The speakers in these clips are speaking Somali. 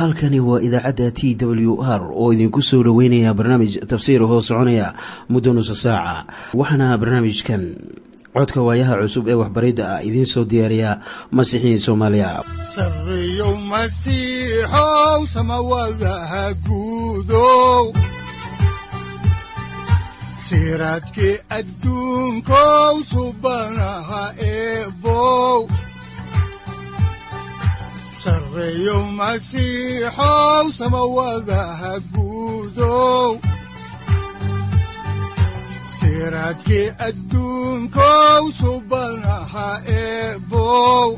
halkani waa idaacadda t w r oo idinku soo dhoweynaya barnaamij tafsiir hoo soconaya muddo nusa saaca waxaana barnaamijkan codka waayaha cusub ee waxbaridda ah idiin soo diyaariya masiixiin soomaaliya sareyow masiixow samawadaha guudow siraadkii adduunkow subanaha eebow sareyow masiixow samawadaha guudow siraadkii adduunkow subanaha eebow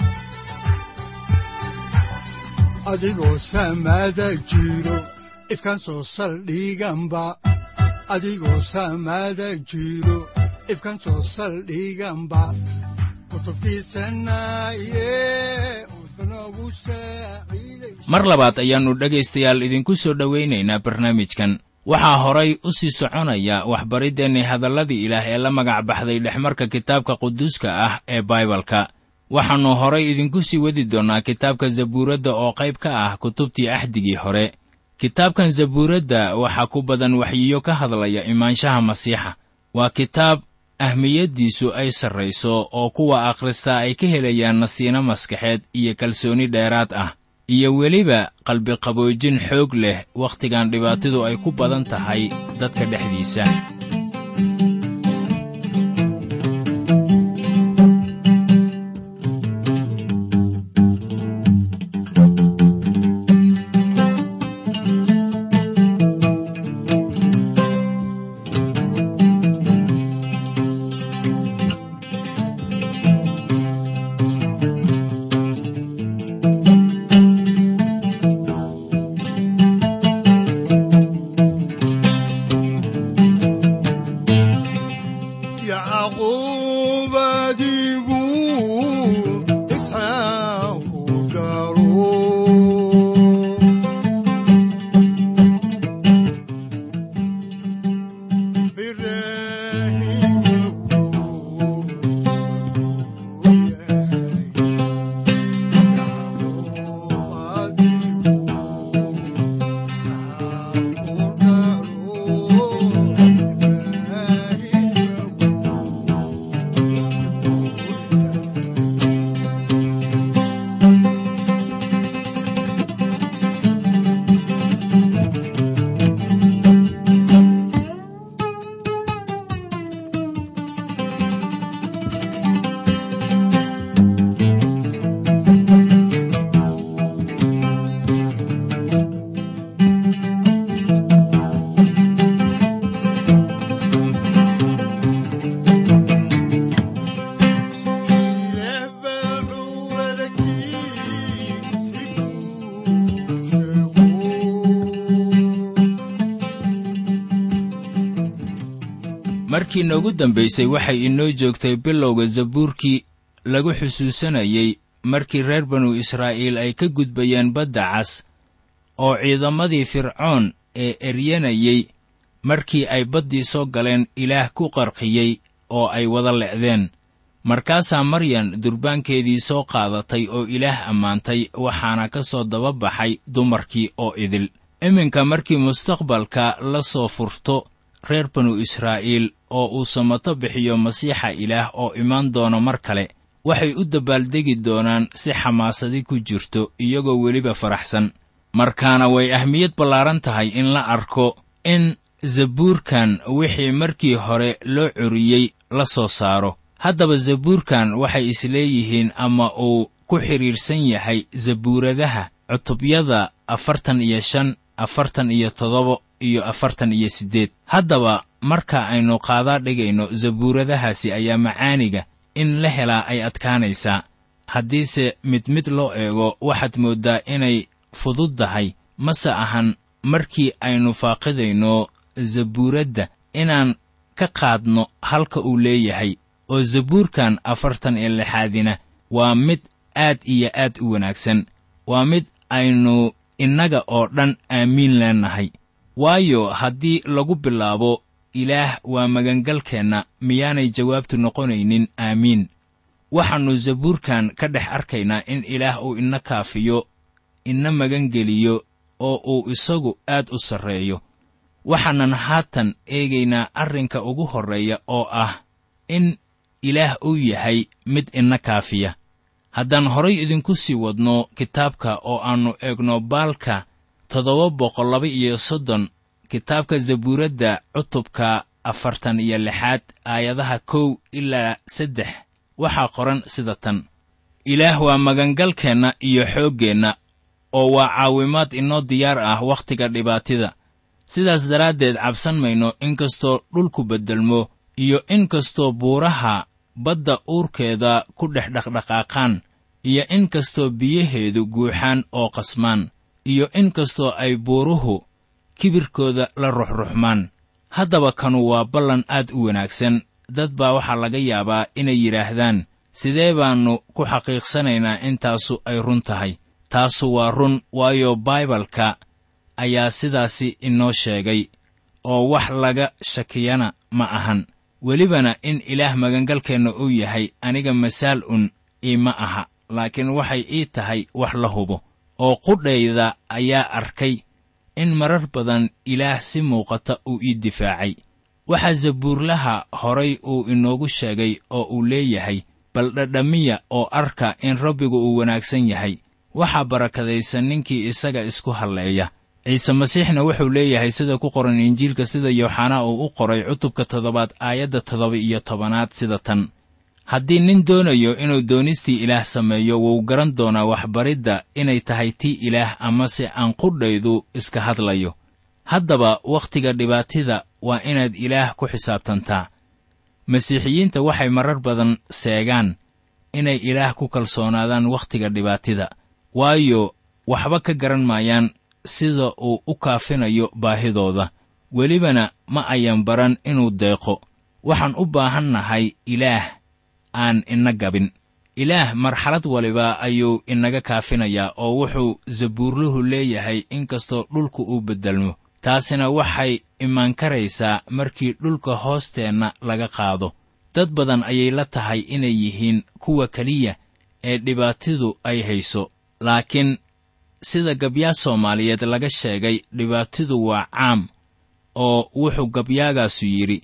adigoo samada jiro ifkaan soo saldhiganba adigoo samada jiro ifkaan soo saldhiganba mar labaad ayaannu dhegaystayaal idinku soo dhowaynaynaa barnaamijkan waxaa horay u sii soconaya waxbariddeenni hadalladii ilaah ee la magac baxday dhexmarka kitaabka quduuska ah ee baibalka waxaannu horay idinku sii wadi doonnaa kitaabka zabuuradda oo qayb ka ah kutubtii axdigii hore kitaabkan zabuuradda waxaa ku badan waxyiyo ka hadlaya imaanshaha masiixa waa kitaab ahmiyaddiisu ay sarrayso oo kuwa akhristaa ay ka helayaan nasiino maskaxeed iyo kalsooni dheeraad ah iyo weliba qalbiqaboojin xoog leh wakhtigan dhibaatadu ay ku badan tahay dadka dhexdiisa markii noogu dambaysay waxay inoo joogtay bilowga zabuurkii lagu xusuusanayey markii reer banu israa'iil ay ka gudbayeen badda cas oo ciidamadii fircoon ee eryanayey markii ay baddii soo galeen ilaah ku qarqiyey oo ay wada le'deen markaasaa maryan durbaankeedii soo qaadatay oo ilaah ammaantay waxaana ka soo daba baxay dumarkii oo idil iminka markii mustaqbalka la soo furto reer banu israa'iil oo uu samato bixiyo masiixa ilaah oo imaan doono mar kale waxay u dabbaaldegi doonaan si xamaasadi ku jirto iyagoo weliba faraxsan markaana way ahmiyad ballaaran tahay in la arko in zabuurkan wixii markii hore loo curiyey la soo saaro haddaba zabuurkan waxay isleeyihiin ama uu ku xidhiidhsan yahay zabuuradaha cutubyada afartan iyo shan afartan iyo toddoba iyo afartan iyo siddeed haddaba marka aynu qaadaa dhigayno zabuuradahaasi ayaa macaaniga in la helaa ay adkaanaysaa haddiise mid mid loo eego waxaad mooddaa inay fududdahay mase ahan markii aynu faaqidayno zabuuradda inaan ka qaadno halka uu leeyahay oo zabuurkan afartan iyo lixaadina waa mid aad iyo aad u wanaagsan waa mid aynu innaga oo dhan aamiin leennahay waayo haddii lagu bilaabo ilaah waa magangalkeenna miyaanay jawaabtu noqonaynin aamiin waxaannu zabuurkan ka dhex arkaynaa in ilaah uu ina kaafiyo ina magangeliyo oo uu isagu aad u sarreeyo waxaanan haatan eegaynaa arrinka ugu horreeya oo ah in ilaah uu yahay mid ina kaafiya haddaan horay idinku sii wadno kitaabka oo aannu eegno baalka toddoba boqol laba iyo soddon kitaabka zabuuradda cutubka afartan iyo lixaad aayadaha kow ilaa saddex waxaa qoran sida tan ilaah waa magangalkeenna iyo xooggeenna oo waa caawimaad inoo diyaar ah wakhtiga dhibaatida sidaas daraaddeed cabsan mayno inkastoo dhulku beddelmo iyo in kastoo buuraha badda uurkeeda ku dhex dhaqdhaqaaqaan iyo in kastoo biyaheedu guuxaan oo qasmaan iyo in kastoo ay buuruhu kibirkooda la ruxruxmaan haddaba kanu waa ballan aad u wanaagsan dad baa waxaa laga yaabaa inay yidhaahdaan sidee baannu ku xaqiiqsanaynaa intaasu ay run tahay taasu waa run waayo baibalka ayaa sidaasi inoo sheegay oo wax laga shakiyana ma ahan welibana in ilaah magangalkeenna uu yahay aniga masaal un iima aha laakiin waxay ii tahay wax la hubo oo qudhayda ayaa arkay in marar badan ilaah si muuqata uu ii difaacay waxaa zabuurlaha horay uu inoogu sheegay oo uu leeyahay bal dhadhamiya oo arka in rabbigu uu wanaagsan yahay waxaa barakadaysan ninkii isaga isku halleeya ciise masiixna wuxuu leeyahay sida ku qoran injiilka sida yooxanaa uu u qoray cutubka toddobaad aayadda toddoba iyo tobanaad sida tan haddii nin doonayo inuu doonistii ilaah sameeyo wuu garan doonaa waxbaridda inay tahay tii ilaah amase aan qudhaydu iska hadlayo haddaba wakhtiga dhibaatida waa inaad ilaah ku xisaabtantaa masiixiyiinta waxay marar badan seegaan inay ilaah ku kalsoonaadaan wakhtiga dhibaatida waayo waxba ka garan maayaan sida uu u kaafinayo baahidooda welibana ma ayan baran inuu deeqo waxaan u baahan nahay ilaah aan ina gabin ilaah marxalad waliba ayuu inaga kaafinayaa oo wuxuu zabuurluhu leeyahay inkastoo dhulku uu beddelmo taasina waxay imaan karaysaa markii dhulka hoosteenna laga qaado dad badan ayay la tahay inay yihiin kuwa keliya ee dhibaatidu ay hayso laakiin sida gabyaa soomaaliyeed laga sheegay dhibaatidu waa caam oo wuxuu gabyaagaasu yidhi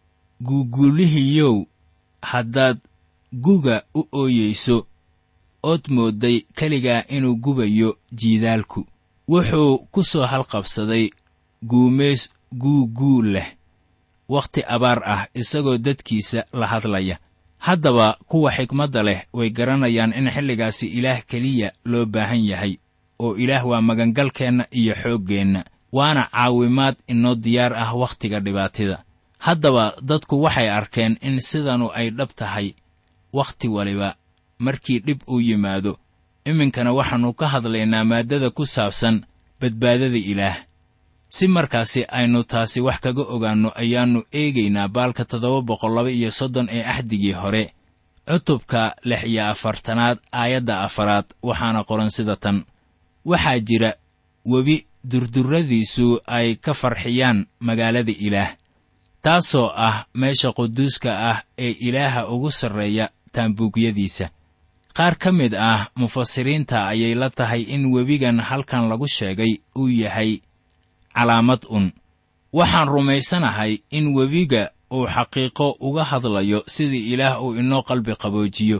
guuguulihiyow haddaad guga u ooyeyso ood moodday keligaa inuu gubayo jiidaalku wuxuu ku soo halqabsaday guumays guuguu leh wakhti abaar ah isagoo dadkiisa la hadlaya haddaba kuwa xikmadda leh way garanayaan in xilligaasi ilaah keliya loo baahan yahay oo ilaah waa magangalkeenna iyo xooggeenna waana caawimaad inoo diyaar ah wakhtiga dhibaatida haddaba dadku waxay arkeen in sidanu ay dhab tahay wakhti waliba markii dhib uu yimaado iminkana waxaannu ka hadlaynaa maaddada ku saabsan badbaadada ilaah si markaasi aynu taasi wax kaga ogaanno ayaannu eegaynaa baalka toddoba boqol laba iyo soddon ee axdigii hore cutubka lix iyo afartanaad aayadda afaraad waxaana qoran sida tan waxaa jira webi durdurradiisu ay ka farxiyaan magaalada ilaah taasoo ah meesha quduuska ah ee ilaaha ugu sarreeya taambuugyadiisa qaar ka mid ah mufasiriinta ayay la tahay in webigan halkan lagu sheegay uu yahay calaamad un waxaan rumaysanahay in webiga uu xaqiiqo uga hadlayo sidii ilaah uu inoo qalbi qaboojiyo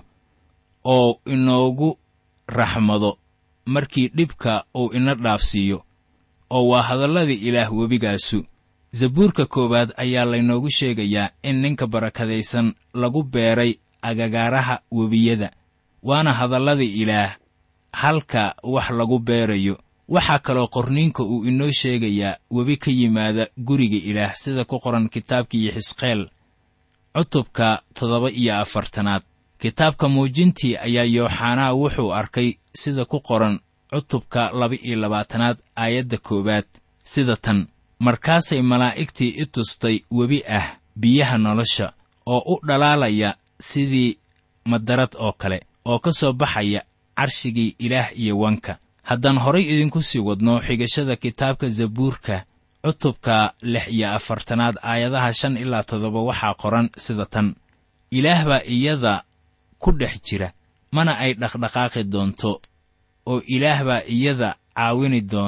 oo inoogu raxmado markii dhibka uu ina dhaafsiiyo oo waa hadalladii ilaah webigaasu zabuurka koowaad ayaa laynoogu sheegayaa in ninka barakadaysan lagu beeray agagaaraha webiyada waana hadalladii ilaah halka wax lagu beerayo waxaa kaloo qorniinka uu inoo sheegayaa webi ka yimaada guriga ilaah sida ku qoran kitaabkii xisqeel cutubka toddoba iyo afartanaad kitaabka muujintii ayaa yooxanaa wuxuu arkay sida ku qoran cutubka laba iyo labaatanaad aayadda koowaad sida tan markaasay malaa'igtii i tustay webi ah biyaha nolosha oo u dhalaalaya sidii madarad oo kale oo ka soo baxaya carshigii ilaah iyo wanka haddaan horay idinku sii wadno xigashada kitaabka zabuurka cutubka lix iyo afartanaad aayadaha shan ilaa toddoba waxaa qoran sida tan ilaah baa iyada ku dhex jira mana ay dhaqdhaqaaqi doonto oo ilaah baa iyada caawini doona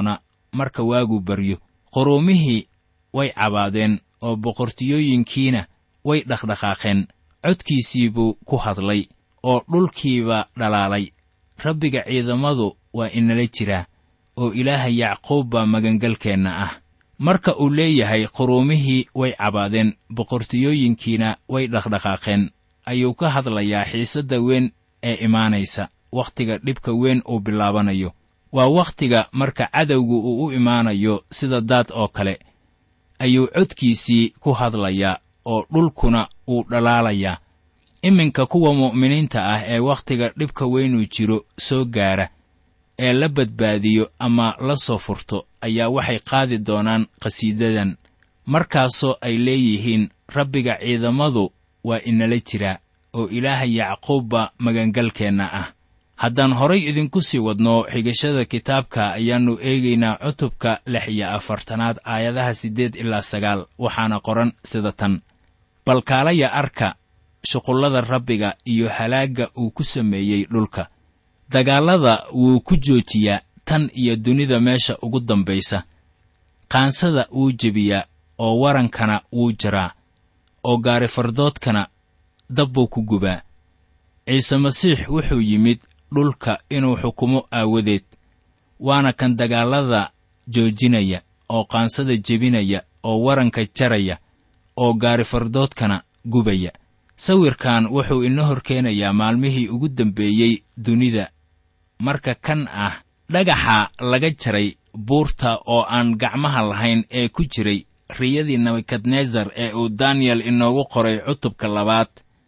marka waagu baryo quruumihii way cabaadeen oo boqortiyooyinkiina way dhaqdhaqaaqeen codkiisii buu ku hadlay oo dhulkiiba dhalaalay rabbiga ciidamadu waa inala jiraa oo ilaaha yacquub baa magangalkeenna ah marka uu leeyahay quruumihii way cabaadeen boqortiyooyinkiina way dhaqdhaqaaqeen ayuu ka hadlayaa xiisadda weyn ee imaanaysa wakhtiga dhibka weyn uu bilaabanayo waa wakhtiga marka cadowgu uu u imaanayo sida daad oo kale ayuu codkiisii ku hadlayaa oo dhulkuna uu dhalaalayaa iminka kuwa mu'miniinta ah ee wakhtiga dhibka weynuu jiro soo gaara ee la badbaadiyo ama la soo furto ayaa waxay qaadi doonaan qhasiidadan markaasoo ay leeyihiin rabbiga ciidamadu waa inala jiraa oo ilaaha yacquubba magangalkeenna ah haddaan horay idinku sii wadno xigashada kitaabka ayaannu eegaynaa cutubka lix iyo afartanaad aayadaha siddeed ilaa sagaal waxaana qoran sida tan balkaalaya arka shuqullada rabbiga iyo halaagga uu ku sameeyey dhulka dagaallada wuu ku joojiyaa tan iyo dunida meesha ugu dambaysa qaansada wuu jebiyaa oo warankana wuu jaraa oo gaarifardoodkana dab buu ku gubaa ciise masiix wuxuu yimid dhulka inuu xukumo aawadeed waana kan dagaallada joojinaya oo qaansada jebinaya oo waranka jaraya oo gaarifardoodkana gubaya sawirkan wuxuu ina hor keenayaa maalmihii ugu dambeeyey dunida marka kan ah dhagaxa laga jaray buurta oo aan gacmaha lahayn ee ku jiray riyadii nebukadnesar ee uu daniyel inoogu qoray cutubka labaad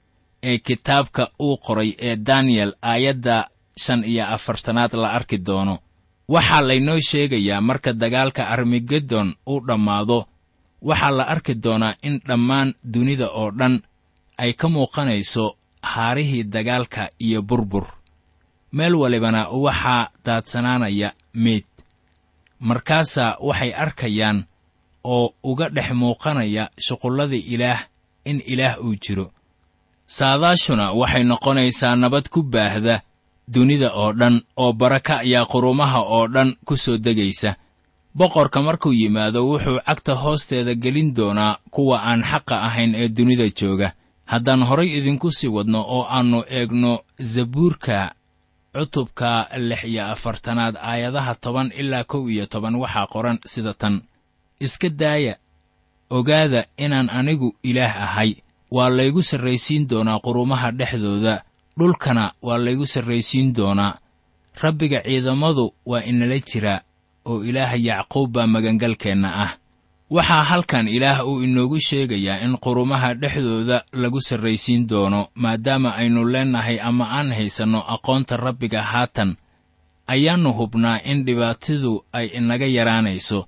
ee kitaabka uu qoray ee daniyel aayadda shan iyo afartanaad la arki doono waxaa laynoo sheegayaa marka dagaalka armagedon uu dhammaado waxaa la arki doonaa in dhammaan dunida oo dhan ay ka muuqanayso haarihii dagaalka iyo burbur meel walibana waxaa daadsanaanaya meyd markaasaa waxay arkayaan oo uga dhex muuqanaya shuqullada ilaah in ilaah uu jiro saadaashuna waxay noqonaysaa nabad ku baahda dunida oo dhan oo baraka ayaa qurumaha oo dhan ku soo degaysa boqorka markuu yimaado wuxuu cagta hoosteeda gelin doonaa kuwa aan xaqa ahayn ee dunida jooga haddaan horay idinku sii wadno oo aannu eegno zabuurka cutubka lix iyo afartanaad aayadaha toban ilaa kow iyo toban waxaa qoran sida tan iska daaya ogaada inaan anigu ilaah ahay waa laygu sarraysiin doonaa qurumaha dhexdooda dhulkana waa laygu sarraysiin doonaa rabbiga ciidamadu waa inala jiraa oo ilaaha yacquub baa magangalkeenna ah waxaa halkan ilaah uu inoogu sheegayaa in qurumaha dhexdooda lagu sarraysiin doono maadaama aynu leennahay ama aan haysanno aqoonta rabbiga haatan ayaannu hubnaa in dhibaatadu ay inaga yaraanayso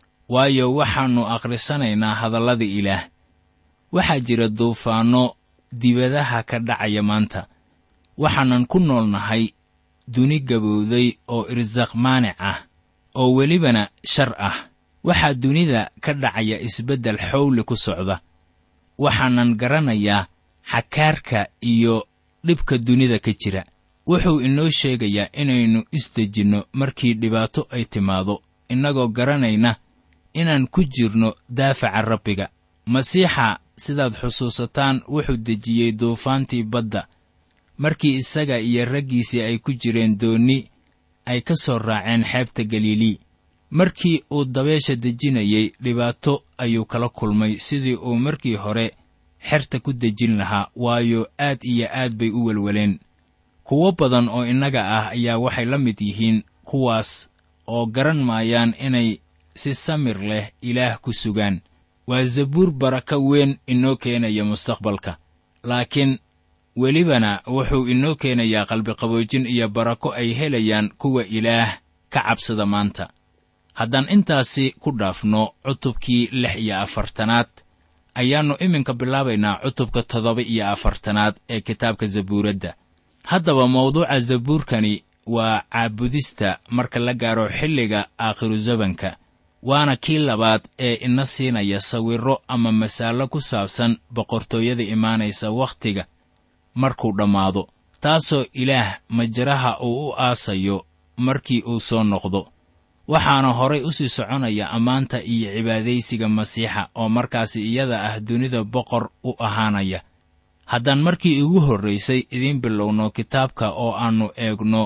waayo waxaannu akhrisanaynaa hadallada ilaah waxaa jira duufaanno dibadaha ka dhacaya maanta waxaanan ku noolnahay duni gabowday oo irsaaq maanic ah oo welibana shar ah waxaa dunida ka dhacaya isbeddel xowli ku socda waxaanan garanayaa xakaarka iyo dhibka dunida ka jira wuxuu inoo sheegayaa inaynu isdejinno markii dhibaato ay timaado innagoo garanayna inaan ku jirno daafaca rabbiga masiixa sidaad xusuusataan wuxuu dejiyey duufaantii badda markii isaga iyo raggiisii ay ku jireen doonni ay ka soo raaceen xeebta galilii markii uu dabeesha dejinayey dhibaato ayuu kala kulmay sidii uu markii hore xerta ku dejin lahaa waayo aad iyo aad bay u welweleen kuwo badan oo innaga ah ayaa waxay la mid yihiin kuwaas oo garan maayaan inay si samir leh ilaah ku sugaan waa zabuur baraka weyn inoo keenaya mustaqbalka laakiin welibana wuxuu inoo keenayaa qalbiqaboojin iyo barako ay helayaan kuwa ilaah ka cabsada maanta haddaan intaasi ku dhaafno cutubkii lix iyo afartanaad ayaannu iminka bilaabaynaa cutubka toddoba iyo afartanaad ee kitaabka zabuuradda haddaba mawduuca zabuurkani waa caabudista marka la gaaro xilliga aakhiru zabanka waana kii labaad ee ina siinaya sawirro ama masaallo ku saabsan boqortooyada imaanaysa wakhtiga markuu dhammaado taasoo ilaah majaraha uu u aasayo markii uu soo noqdo waxaana horay u sii soconaya ammaanta iyo cibaadaysiga masiixa oo markaasi iyada ah dunida boqor u ahaanaya haddaan markii igu horraysay idiin bilowno kitaabka oo aannu eegno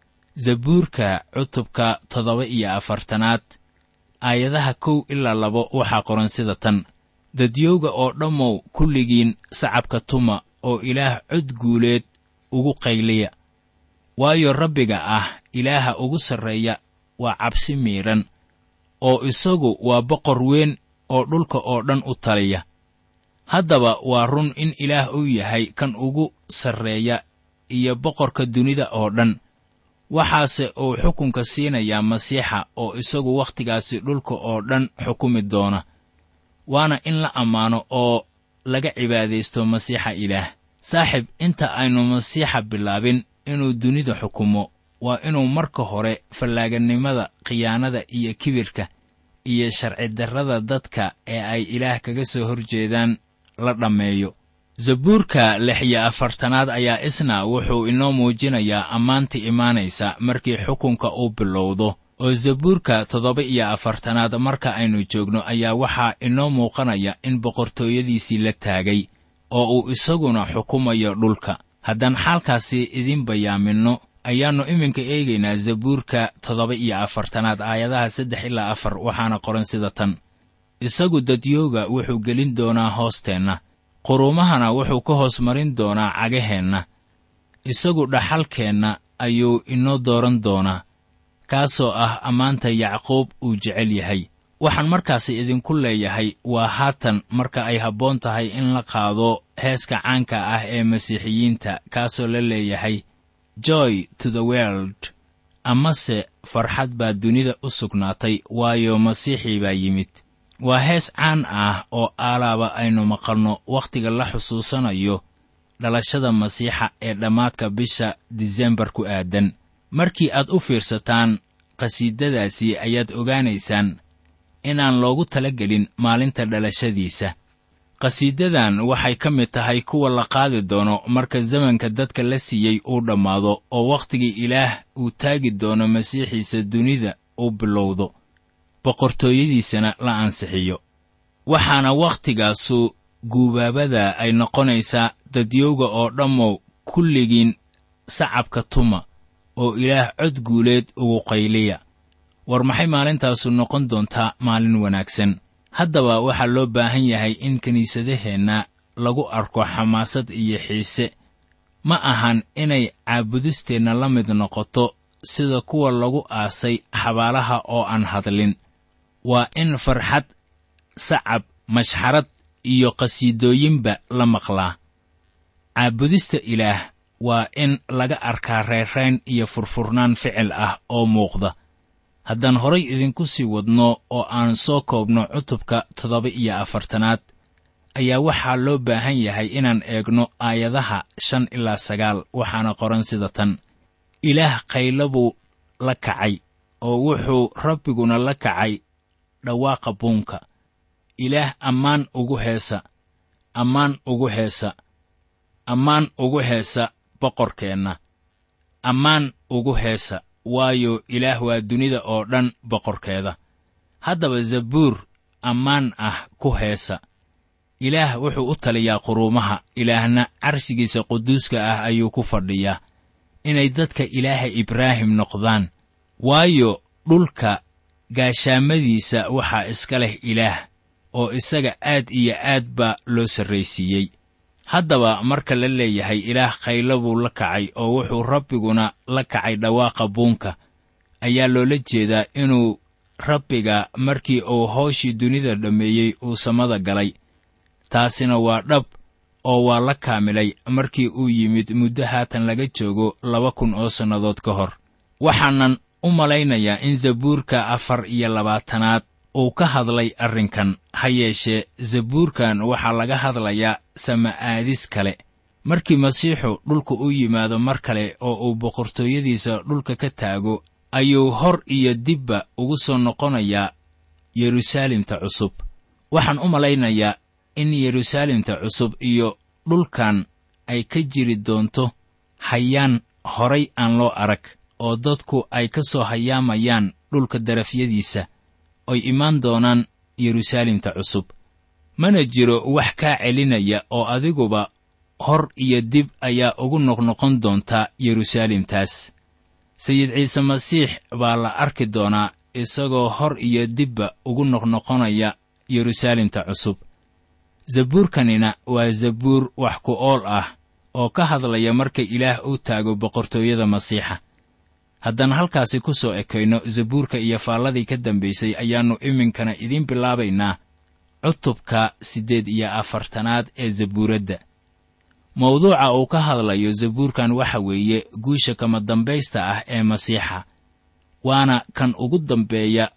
zabuurka cutubka toddoba iyo afartanaad aayadaha kow ilaa labo waxaa qoran sida tan dadyowga oo dhammow kulligiin sacabka tuma oo ilaah cod guuleed ugu qayliya waayo rabbiga ah ilaaha ugu sarreeya waa cabsi miidhan oo isagu waa boqor weyn oo dhulka oo dhan u taliya haddaba waa run in ilaah uu yahay kan ugu sarreeya iyo boqorka dunida oo dhan waxaase uu xukunka siinayaa masiixa oo isagu wakhtigaasi dhulka oo dhan xukumi doona waana in la ammaano oo laga cibaadaysto masiixa ilaah saaxib inta aynu masiixa bilaabin inuu dunida xukumo waa inuu marka hore fallaaganimada khiyaanada iyo kibirka iyo sharcidarrada dadka ee ay ilaah kaga soo hor jeedaan la dhammeeyo zabuurka lix iyo afartanaad ayaa isna wuxuu inoo muujinayaa ammaanta imaanaysa markii xukunka uu bilowdo oo zabuurka toddoba iyo afartanaad marka aynu joogno ayaa waxaa inoo muuqanaya in boqortooyadiisii la taagay oo uu isaguna xukumayo dhulka haddaan xaalkaasi idiin bayaaminno ayaannu iminka eegaynaa zabuurka toddoba iyo afartanaad aayadaha saddex ilaa afar waxaana qoran sida tan isagu dadyooga wuxuu gelin doonaa hoosteenna quruumahana wuxuu ka hoos marin doonaa cagaheenna isagu dhaxalkeenna ayuu inoo dooran doonaa kaasoo ah ammaanta yacquub uu jecel yahay waxaan markaasi idinku leeyahay waa haatan marka ay habboon tahay in la qaado heeska caanka ah ee masiixiyiinta kaasoo la leeyahay joy to the world amase farxad baa dunida u sugnaatay waayo masiixii baa yimid waa hees caan ah oo aalaaba aynu maqalno wakhtiga la xusuusanayo dhalashada masiixa ee dhammaadka bisha disembar ku aadan markii aad u fiirsataan qhasiidadaasi ayaad ogaanaysaan inaan loogu tala gelin maalinta dhalashadiisa qhasiidadan waxay ka mid tahay kuwa la qaadi doono marka zamanka dadka la siiyey uu dhammaado oo wakhtigii ilaah uu taagi doono masiixiisa dunida uu bilowdo boqortooyadiisana la ansixiyo waxaana waktigaasu guubaabada ay noqonaysaa dadyowga oo dhammow kulligiin sacabka tuma oo ilaah cod guuleed ugu qayliya war maxay maalintaasu noqon doontaa maalin wanaagsan haddaba waxaa loo baahan yahay in kiniisadaheenna lagu arko xamaasad iyo xiise ma ahan inay caabudisteenna la mid noqoto sida kuwa lagu aasay xabaalaha oo aan hadlin waa in farxad sacab mashxarad iyo qhasiidooyinba la maqlaa caabudista ilaah waa in laga arkaa reerayn iyo furfurnaan ficil ah oo muuqda haddaan horay idinku sii wadno oo aan soo koobno cutubka toddoba iyo afartanaad ayaa waxaa loo baahan yahay inaan eegno aayadaha shan ilaa sagaal waxaana qoran sida tan ilaah qaylo buu la kacay oo wuxuu rabbiguna la kacay dhawaaqa buunka ilaah ammaan ugu heesa ammaan ugu heesa ammaan ugu heesa boqorkeenna ammaan ugu heesa waayo ilaah waa dunida oo dhan boqorkeeda haddaba zabuur ammaan ah ku heesa ilaah wuxuu u taliyaa quruumaha ilaahna carshigiisa quduuska ah ayuu ku fadhiyaa inay dadka ilaaha ibraahim noqdaan waayo dhulka gaashaamadiisa waxaa iska leh ilaah oo isaga aad iyo aad baa loo sarraysiiyey haddaba marka la leeyahay ilaah khaylo buu la kacay oo wuxuu rabbiguna la kacay dhawaaqa buunka ayaa loola jeedaa inuu rabbiga markii uu hawshii dunida dhammeeyey uu samada galay taasina waa dhab oo waa la kaamilay markii uu yimid muddo haatan laga joogo laba kun oo sannadood ka hor waxaanan u malaynayaa in zabuurka afar iyo labaatanaad uu ka hadlay arrinkan ha yeeshee zabuurkan waxaa laga hadlayaa sama'aadis kale markii masiixu dhulka u yimaado mar kale oo uu boqortooyadiisa dhulka ka taago ayuu hor iyo dibba ugu soo noqonayaa yeruusaalemta cusub waxaan u malaynayaa in yeruusaalemta cusub iyo dhulkan ay ka jiri doonto hayaan horay aan loo arag oo dadku ay ka soo hayaamayaan dhulka darafyadiisa oy imaan doonaan yeruusaalemta cusub mana jiro wax kaa celinaya oo adiguba hor iyo dib ayaa ugu noqnoqon doontaa yeruusaalemtaas sayid ciise masiix baa la arki doonaa isagoo hor iyo dibba ugu noqnoqonaya yeruusaalemta cusub zabuurkanina waa zabuur wax ku ool ah oo ka hadlaya marka ilaah uu taago boqortooyada masiixa haddaan halkaasi ku soo ekayno zabuurka iyo faalladii ka dambaysay ayaannu iminkana idiin bilaabaynaa cutubka siddeed iyo afartanaad ee zabuuradda mawduuca uu ka hadlayo zabuurkan waxa weeye guusha kama dambaysta ah ee masiixa waana kan ugu dambeeya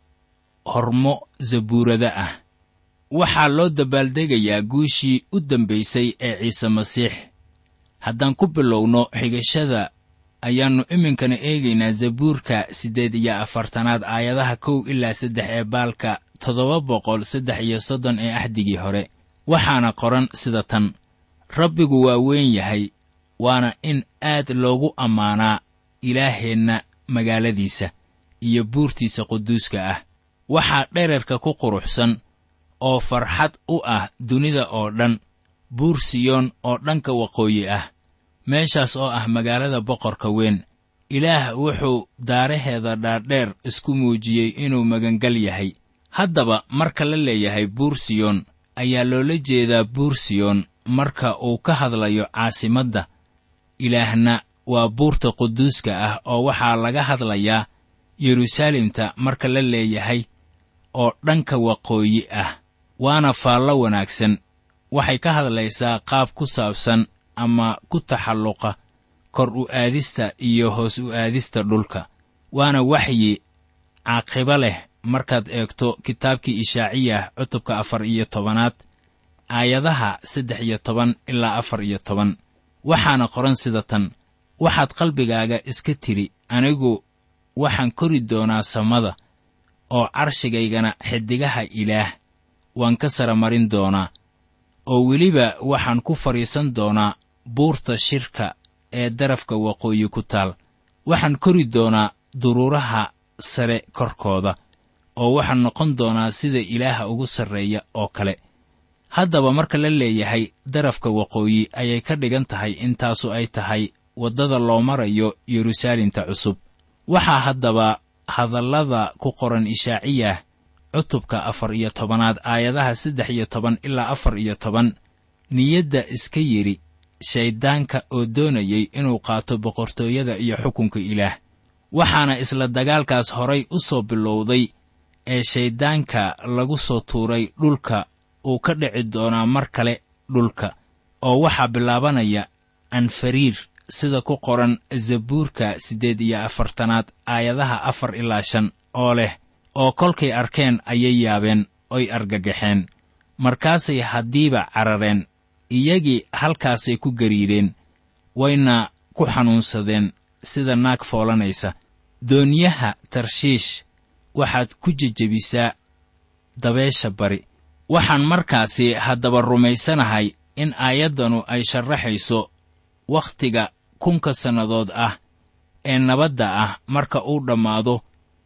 hormo zabuurada ah waxaa loo dabaaldegayaa guushii u dambaysay ee ciise masiix haddaan ku bilowno xigashada ayaannu iminkana eegaynaa zabuurka siddeed iyo afartanaad aayadaha kow ilaa saddex ee baalka toddoba boqol saddex iyo soddon ee axdigii hore waxaana qoran sida tan rabbigu waa weyn yahay waana in aad loogu ammaanaa ilaaheenna magaaladiisa iyo buurtiisa quduuska ah waxaa dherarka ku quruxsan oo farxad u ah dunida oo dhan buur siyoon oo dhanka waqooyi ah meeshaas oo ah magaalada boqorka weyn ilaah wuxuu daaraheeda dhaadheer isku muujiyey inuu magangal yahay haddaba marka la leeyahay buur siyoon ayaa loola jeedaa buur siyoon marka uu ka hadlayo caasimadda ilaahna waa buurta quduuska ah oo waxaa laga hadlayaa yeruusaalemta marka la leeyahay oo dhanka waqooyi ah waana faallo wanaagsan waxay ka hadlaysaa qaab ku saabsan ama ku taxalluqa kor u aadista iyo hoos u aadista dhulka waana waxyi caaqibo leh markaad eegto kitaabkii ishaaciyah cutubka afar iyo tobanaad aayadaha saddex iyo toban ilaa afar iyo toban waxaana qoran sida tan waxaad qalbigaaga iska tidhi anigu waxaan kori doonaa samada oo carshigaygana xiddigaha ilaah waan ka sara marin doonaa oo weliba waxaan ku fadhiisan doonaa buurta shirka ee darafka waqooyi ku taal waxaan kori doonaa duruuraha sare korkooda oo waxaan noqon doonaa sida ilaaha ugu sarreeya oo kale haddaba marka la leeyahay darafka waqooyi ayay ka dhigan tahay intaasu ay tahay waddada loo marayo yeruusaalemta cusub waxaa haddaba hadallada ku qoran ishaaciyah cutubka afar iyo tobanaad aayadaha saddex iyo toban ilaa afar iyo toban niyadda iska yidhi shayddaanka oo doonayay inuu qaato boqortooyada iyo xukunka ilaah waxaana isla dagaalkaas horay u soo bilowday ee shayddaanka lagu soo tuuray dhulka uu ka dhici doonaa mar kale dhulka oo waxaa bilaabanaya anfariir sida ku qoran zabuurka siddeed iyo afartanaad aayadaha afar ilaa shan oo leh oo kolkay arkeen ayay yaabeen oy argagaxeen markaasay haddiiba carareen iyagii halkaasay ku gariireen wayna ku xanuunsadeen sida naag foolanaysa doonyaha tarshiish waxaad ku jejebisaa dabeesha bari waxaan markaasi haddaba rumaysanahay in aayaddanu ay sharaxayso wakhtiga kunka sannadood ah ee nabadda ah marka uu dhammaado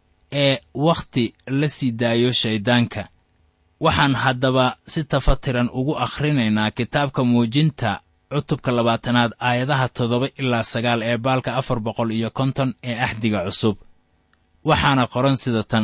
ee wakhti la sii daayo shayddaanka waxaan haddaba si tafatiran ugu akhrinaynaa kitaabka muujinta cutubka labaatanaad aayadaha toddoba ilaa sagaal ee baalka afar boqol iyo konton ee axdiga cusub waxaana qoran sida tan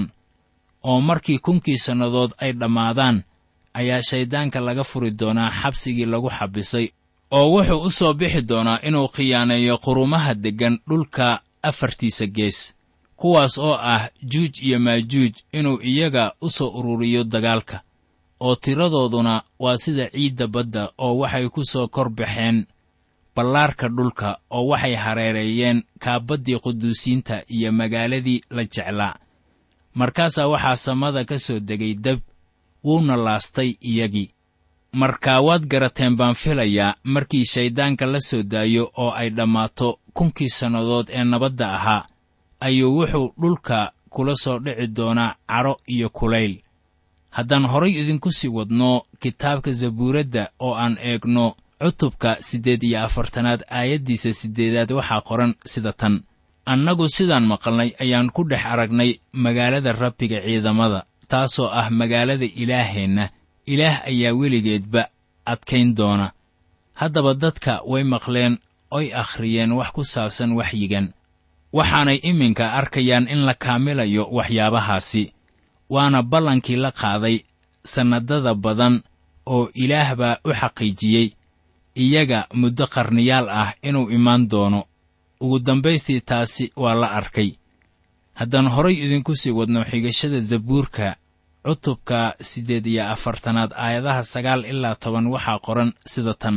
oo markii kunkii sannadood ay dhammaadaan ayaa shayddaanka laga furi doonaa xabsigii lagu xabisay oo wuxuu u soo bixi doonaa inuu khiyaaneeyo qurumaha deggan dhulka afartiisa gees kuwaas oo ah juuj iyo maajuuj inuu iyaga u soo ururiyo dagaalka oo tiradooduna waa sida ciidda badda oo waxay ku soo kor baxeen ballaarka dhulka oo waxay hareereeyeen kaabaddii quduusiinta iyo magaaladii la jeclaa markaasaa waxaa samada ka soo degay dab wuuna laastay iyagii markaa waad garateen baan filayaa markii shayddaanka la soo daayo oo ay dhammaato kunkii sannadood ee nabadda ahaa ayuu wuxuu dhulka kula soo dhici doonaa cadho iyo kulayl haddaan horay idinku sii wadno kitaabka zabuuradda oo aan eegno cutubka siddeed iyo afartanaad aayaddiisa siddeedaad waxaa qoran sida tan annagu sidaan maqalnay ayaan ku dhex aragnay magaalada rabbiga ciidamada taasoo ah magaalada ilaaheenna ilaah ayaa weligeedba adkayn doona haddaba dadka way maqleen oy akhriyeen wax ku saabsan waxyigan waxaanay iminka arkayaan in la kaamilayo waxyaabahaasi waana ballankii la qaaday sannadada badan oo ilaah baa u xaqiijiyey iyaga muddo qarniyaal ah inuu imaan doono ugu dambaystii taasi waa la arkay haddaan horay idinku sii wadno xigashada zabuurka cutubka siddeed iyo afartanaad aayadaha sagaal ilaa toban waxaa qoran sida tan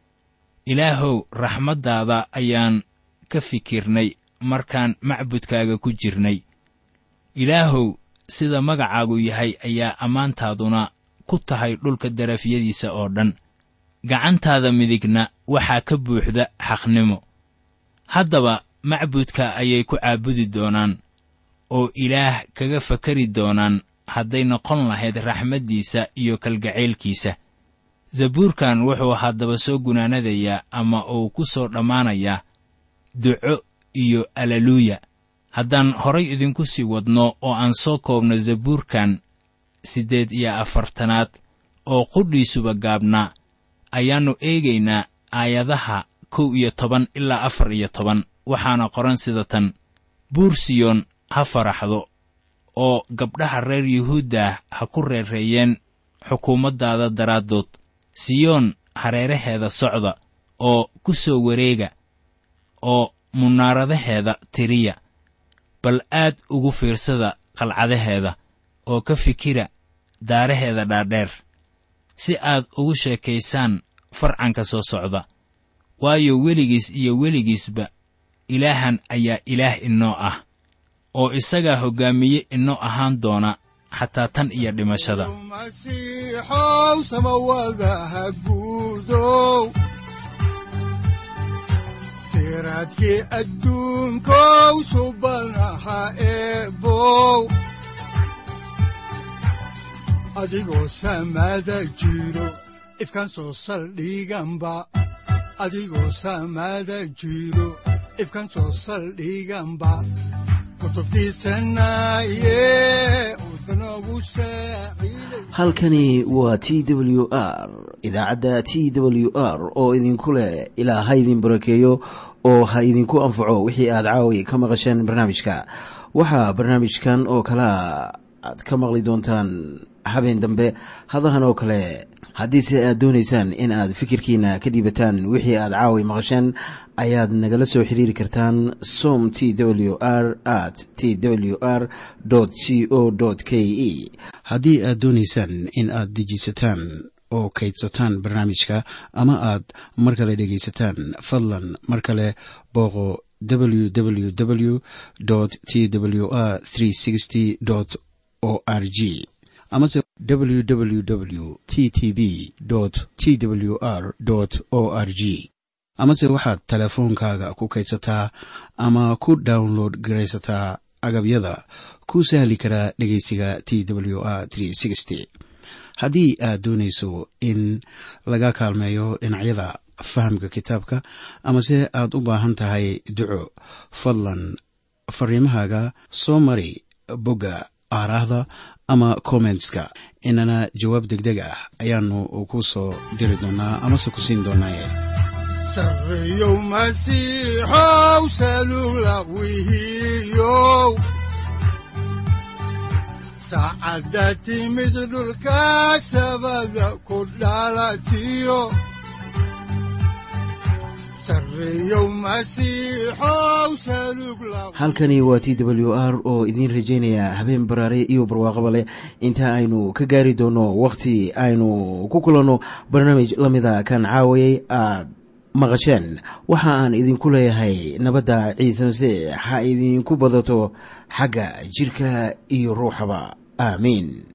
ilaahow raxmaddaada ayaan ka fikirnay markaan macbudkaaga ku jirnay ilaahow sida magacaagu yahay ayaa ammaantaaduna ku tahay dhulka darafyadiisa oo dhan gacantaada midigna waxaa ka buuxda xaqnimo haddaba macbudka ayay ku caabudi doonaan oo ilaah kaga fakari doonaan hadday noqon lahayd raxmaddiisa iyo kalgacaylkiisa zabuurkan wuxuu haddaba soo gunaanadayaa ama uu ku soo dhammaanayaa duco iyo alaluuya haddaan horay idinku sii wadno oo aan soo koobno zabuurkan siddeed iyo afartanaad oo qudhiisuba gaabnaa ayaannu eegaynaa aayadaha kow iyo toban ilaa afar iyo toban waxaana qoran sida tan buur siyoon ha faraxdo oo gabdhaha reer yuhuuddah ha ku reereeyeen xukuumaddaada daraaddood siyoon hareeraheeda socda oo ku soo wareega oo munaaradaheeda tiriya bal aad ugu fiirsada qalcadaheeda oo ka fikira daaraheeda dhaadheer si aad ugu sheekaysaan farcanka soo socda waayo weligiis iyo weligiisba ilaahan ayaa ilaah inoo ah oo isagaa hoggaamiye inoo ahaan doona xataa tan iyo dhimashada masiixow samawadaha guudow siraadkii adduunkow subanaha eebow adigoo samada jiro ifkaan soo saldhiganba adigoo samada jiro ifkaan soo saldhiganba halkani waa t w r idaacadda t w r oo idinku leh ilaa ha idin barakeeyo oo ha idinku anfaco wixii aad caawi ka maqasheen barnaamijka waxaa barnaamijkan oo kalaa aad ka maqli doontaan habeen dambe hadahan oo kale haddiise aad doonaysaan in aad fikirkiina ka dhiibataan wixii aad caawi maqasheen ayaad nagala soo xiriiri kartaan som t w r at t w r c o k e haddii aad doonaysaan in aad dejiisataan oo kaydsataan barnaamijka ama aad mar kale dhegaysataan fadlan mar kale booqo www t w r o r g amase www t t b t w r o r g amase waxaad teleefoonkaaga ku kaydsataa ama ku download garaysataa agabyada ku sahli karaa dhegeysiga t w r haddii aad doonayso in laga kaalmeeyo dhinacyada fahamka kitaabka amase aad u baahan tahay duco fadlan fariimahaaga soo mari bogga aaraahda ama kommentska inana jawaab degdeg ah ayaanu ku soo diri doonaa amase ku siin doonaaye sareyow masiixow salula wihiyow saacadda timid dhulka sabada ku dhalatiyo halkani waa t w r oo idiin rajaynaya habeen baraare iyo barwaaqaba leh inta aynu ka gaari doono wakhti aynu ku kulanno barnaamij la mida kan caawayay aad maqasheen waxa aan idinku leeyahay nabadda ciise masiix ha idinku badato xagga jidhka iyo ruuxaba aamiin